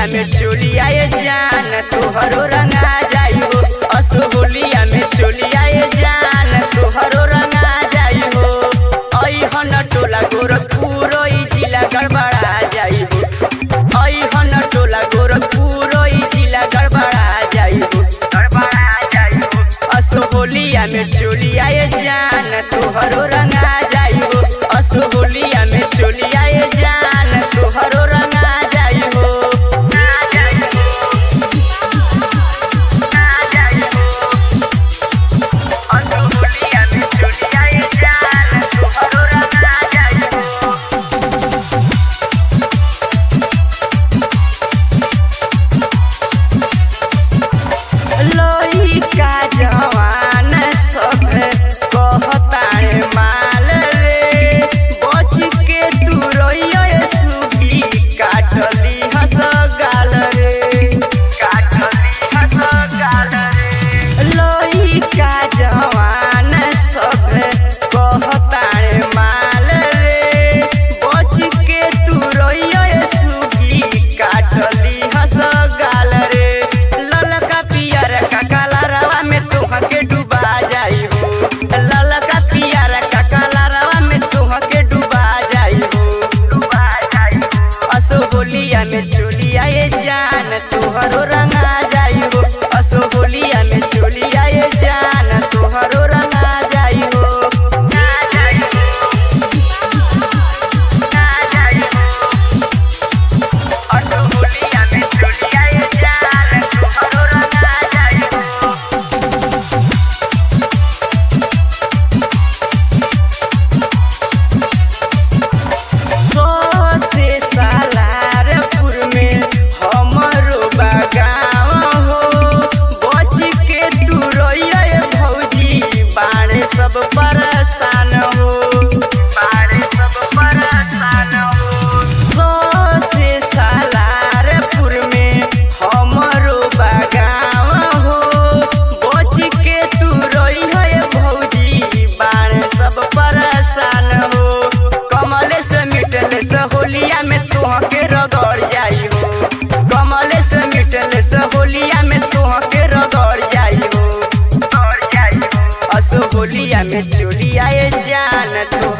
होलिया में चोलिया ये जान तोहरो रंगा जाई हो असो होलिया में चोलिया ये जान तोहरो रंगा जाई हो ऐहन टोला गोरखपुर ई जिला गड़बड़ा जाई हो ऐहन टोला गोरखपुर ई जिला गड़बड़ा जाई हो गड़बड़ा जाई हो असो होलिया में चोलिया ये जान तोहरो रंगा जाई हो असो होलिया में चोलिया ये जान तोहरो रंगा जाई हो ना जाई हो ना जाई हो असो होलिया में चोलिया ये जान तोहरो रंगा जाई हो लइका जवान सब कहतारे माल रे बच के तू रहिए सुगी काटली हस गाल रे काटली हस गाल रे लइका जवान सब कहतारे माल रे बच के तू रहिए सुगी काटली हस गाल रे ललका पियर का कलरवा में तुहके डुबा जाई हो ललका पियर का कलरवा में तुहके डुबा जाई हो डुबा जाई हो असो होलिया में चोलिया ये जान तोहरो रंगा जाई हो असो होलिया में चोलिया ये जान तोहरो रंगा जाई हो ना जाई हो ना जाई हो असो होलिया में चोलिया ये जान तोहरो रंगा जाई हो सौ से सालारपुर में हमरो बागाव हो बच के तू रहिए भौजी बाड़े सब परेशान हो बाड़े सब परेशान हो सौ से सालारपुर में हमरो बागाव हो बच के तू रहिए भौजी बाड़े सब परेशान हो कमले से मिटले से होलिया में तुहके रगड़ जाई हो कमले से मिटले से होलिया में तुहके रगड़ जाई हो रगड़ जाई हो असो होलिया में चोलिया ये जान तू